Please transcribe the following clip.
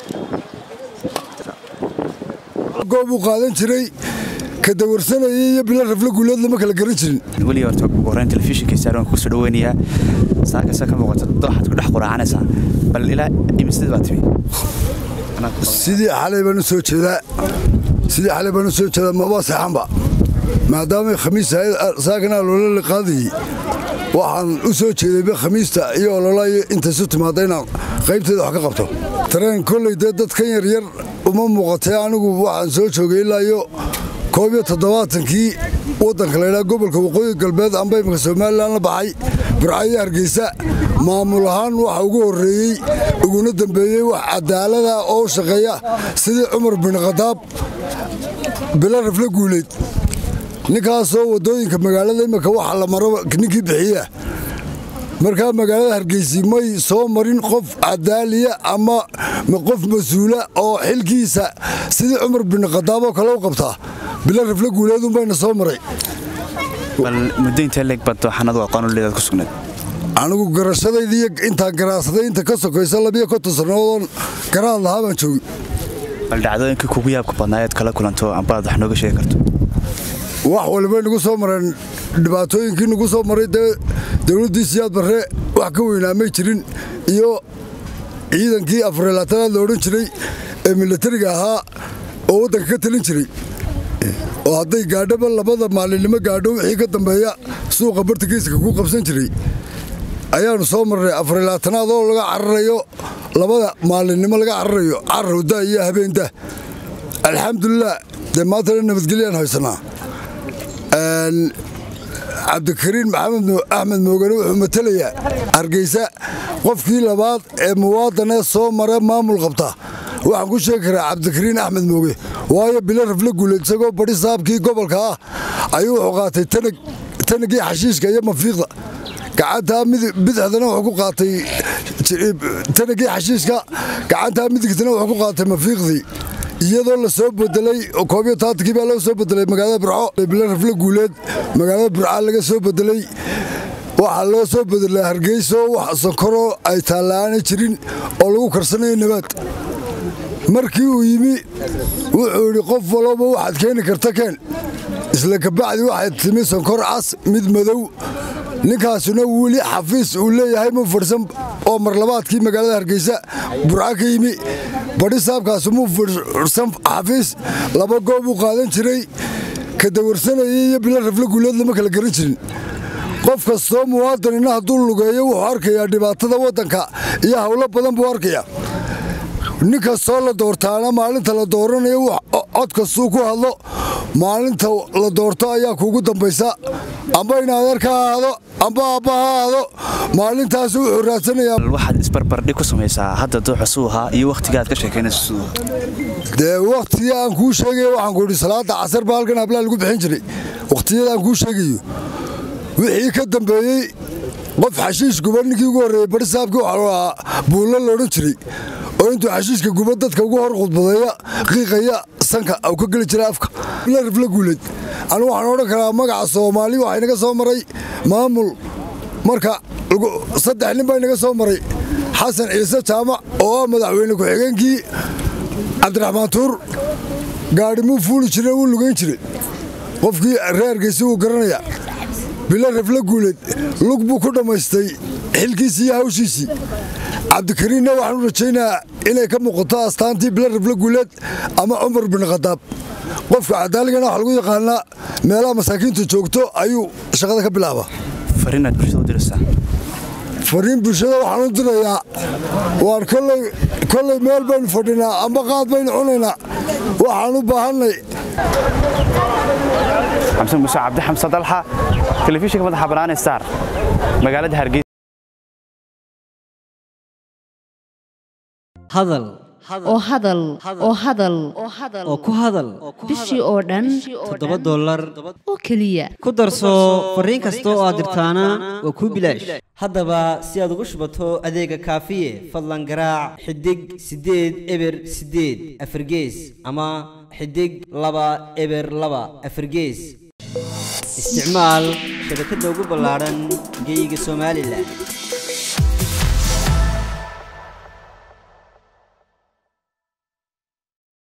goob uu qaadan jiray ka dawarsanayay iyo bilo rafle guuleed lama kala garan jirin weliga horta ugu horreyn telefishinka saaran kusoo dhaweynayaa saakasa ka muuqata waxaad ku dhex quraacanaysaa bal ilaa imisadii baa timi sidii xalay baan u soo jeedaa sidii xalay baan u soo jeedaa maba seexanba maadaamay khamiis saakana loola liqaadayey waxaan u soo jeedayba khamiista iyo ololaayo intaysu timaadda inaan qaybteeda wax ka qabto tareen kolley dee dadkan yaryar uma muuqatee anigu waxaan soo joogay ilaayo koob iyo toddobaatankii waddanka laydhaa gobolka waqooyi galbeed amba imika somalilan la baxay burcayo hargeysa maamul ahaan waxa ugu horreeyey uguna dembeeyey wax cadaalada oo u shaqeeya sidii cumar bin khadaab bilo rafle guuleyd ninkaasoo waddooyinka magaalada imika waxa la maro ninkii bixiya markaa magaalada hargeysi may soo marin qof cadaaliya ama qof mas-uula oo xilkiisa sidii cumar bin khadaab oo kale u qabtaa bilo rafle guuleedunbayna soo maray bal muddo intee leeg baad waxaanadu aqoon u leedaad ku sugnayd anigu garashadayda iyo intaan garaadsaday inta ka sokaysa labiyo konton sannadoodon garaad lahaa baan joogi bal dhacdooyinkii kugu yaabka badnaayeed kala kulanto ambaad wax nooga sheegi karto wax walibay nagu soo mareen dhibaatooyinkii nagu soo maray dee dowladdii siyaad barre wax ka weynaa may jirin iyo ciidankii afarilaatanaad la odhan jiray ee milatariga ahaa oo waddanka ka talin jiray oo hadday gaadhoba labada maalinimo gaadho wixii ka dambeeya suuqa bartankiiska ku qabsan jiray ayaannu soo marnay afarilaatanaad oo laga cararayo labada maalinimo laga cararayo carrawda iyo habeenda alxamdulilah dee maantana nabadgelyaan haysanaa cabdikariin maxamed axmed moogane wuxuu matelayaa hargeysa qofkii labaad ee muwaadanee soo mare maamul qabta waxaan ku sheegi karaa cabdikariin axmed mooge waayo bilo rafle guuleed isagoo badi saabkii gobolka ah ayuu wuxuu qaatay tanagii xashiishka iyo mafiiqda gacantaa bidixdana wuxuu ku qaatay tanagii xashiishka gacantaa midigtana wuxuu ku qaatay mafiiqdii iyadoo la soo bedelay koobiyo taatankii baa loo soo bedelay magaalada burco bilo rafle guuleed magaalada burca laga soo bedelay waxaa loo soo bedelay hargeyso wax sankoroo ay taalla'aana jirin oo lagu karsanayo nabaad markii uu yimi wuxuu idhi qof walooba waxaad keeni karta keen isla kabacdi waxay timi sankor cas mid madow ninkaasuna weli xafiis uu leeyahay mu fadhsan oo marlabaadkii magaalada hargeysa burca ka yimi badhi saabkaasu muu fadhsan xafiis laba goob uu qaadan jiray ka dawarsanayay iyo bilo rafle guuleed lama kala garan jirin qof kastoo muwaadanina hadduu lugeeyo wuxuu arkayaa dhibaatada waddanka iyo howlo badan buu arkayaa nin kastoo la doortaana maalinta la dooranayo cod kastuu ku hadlo maalinta la doorto ayaa kuugu dambaysa amba in adeer ka ahaado amba aabba ha ahaado maalintaas wuxuu raadsanayaa waxaad isbarbardhig ku samaysaa hadda dooxa suu ahaa iyo wakhtiga aad ka sheekaynayso siduu dee wakhtigii aan kuu sheegaya waxaan ku idhi salaada casar baa halkan hablaa lagu bixin jiray wakhtiyada aan kuu sheegayo wixii ka dambeeyey qof xashiish guba ninkii ugu horreeyey bari saabkii waxaa ahaa buulla loodhan jiray oo intuu xashiishka guba dadka ugu hor khudbadeeya qiiqaya sanka u ka geli jira afka bila rifla guuleed anigu waxaan odhan karaa magaca soomaali waxaa inaga soo maray maamul marka saddex nin baa inaga soo maray xasan ciise jaamac oo ah madaxweyne ku-xigeenkii cabdiraxmaan tuur gaadhi muu fuuli jire wuu lugayn jiray qofkii reerkiisi wuu garanayaa bilo rafle guuleed lug buu ku dhammaystay xilkiisii iyo hawshiisii cabdikariinna waxaan u rajaynayaa inay ka muuqato astaantii bilo rafle guuleed ama cumar bin khadaab qofka cadaaligana waxa lagu yaqaanaa meelaha masaakiintu joogto ayuu shaqada ka bilaabaa fariinaad bulshada u diraysaa fariin bulshada waxaan u dirayaa waan kolley meel baynu fadhinaa amba qaad baynu cunaynaa waxaan u baahannay xamsan muuse cabdi xamse dalxa telefishinka madaxa bannaan star magaalada hargeysa hadal oo hadal oo hadal oo ku hadal bishii oo dhan toddoba dollar oo keliya ku darso fariin kasta oo aad dirtaana waa kuu bilaash haddaba si aad ugu shubato adeega kaafiye fadlan garaac xidig siddeed eber siddeed afargees ama xidig laba eber laba afargees isticmaal shabakadda ugu ballaadhan geeyiga somalilan